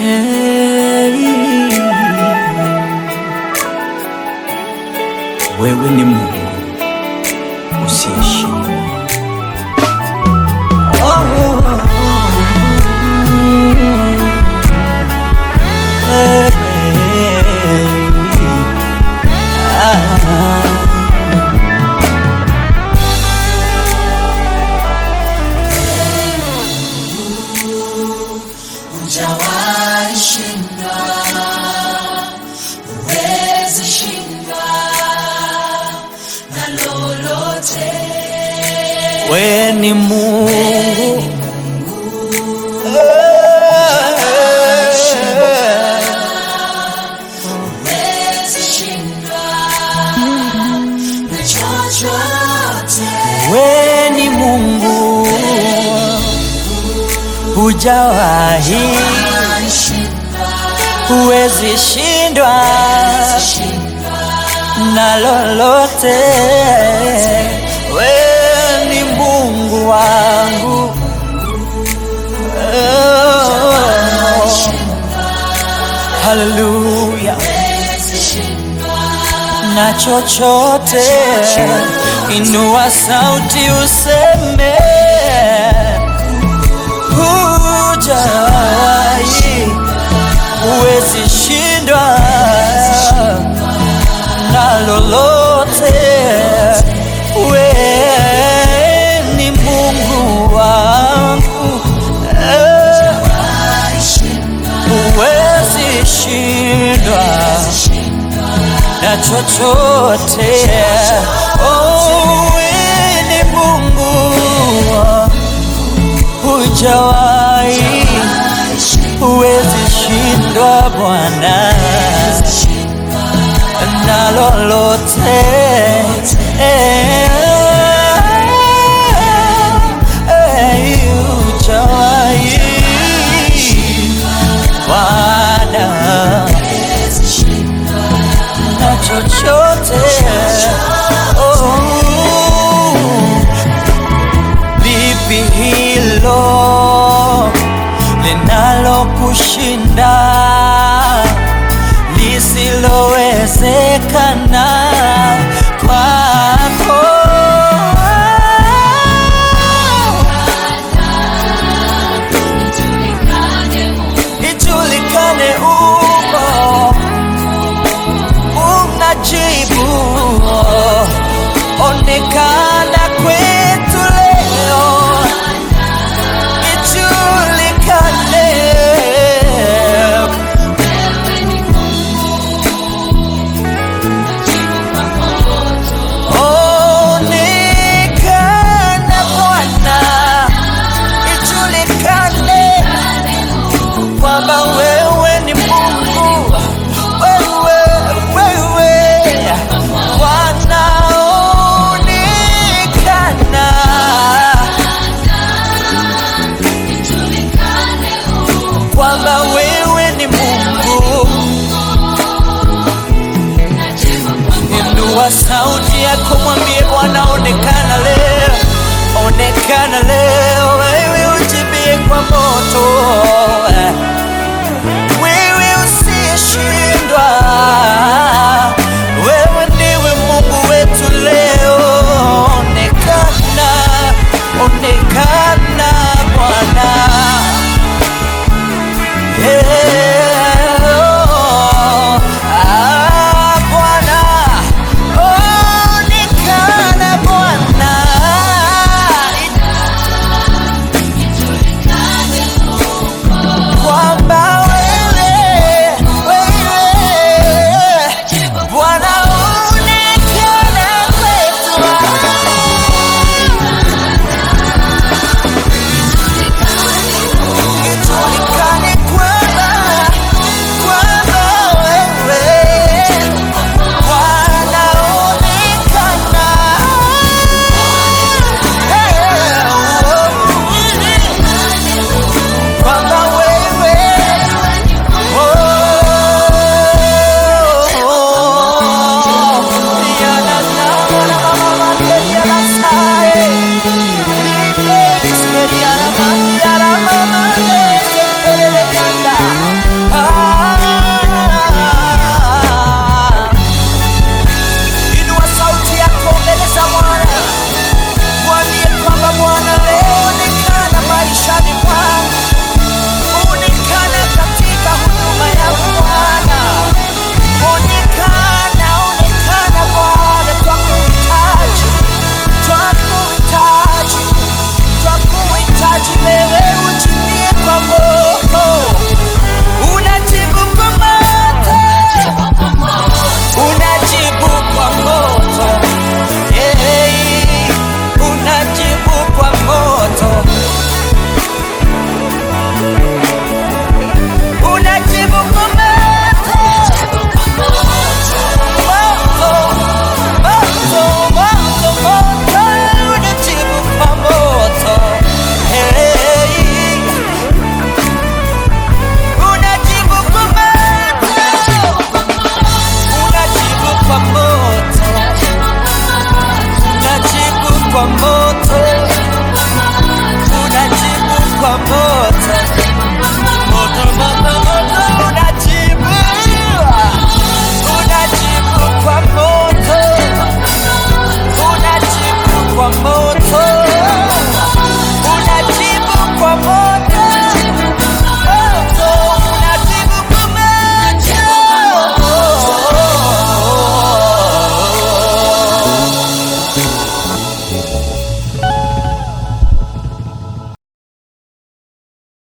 Wewe ni Mungu usiyeshindwa. Hujawahi shindwa, huwezi shindwa na lolote. Wewe ni Mungu Huwezi shindwa na chochote. Wewe ni Mungu hujawahi, Hujawahi shindwa, huwezi shindwa shindwa na lolote. Wewe ni Mungu wangu oh. Haleluya huwezi shindwa na chochote, inua sauti useme, hujawahi, huwezi shindwa na lolote. We ni Mungu wangu, eh, huwezi shindwa na chochote. Oh, wewe ni Mungu hujawahi, huwezi shindwa Bwana na lolote. Eh, eh, hujawahi Bwana na chochote oh. Lipi hilo linalokushinda lisilowezekana kwako? Ijulikane uko unajibu, onekana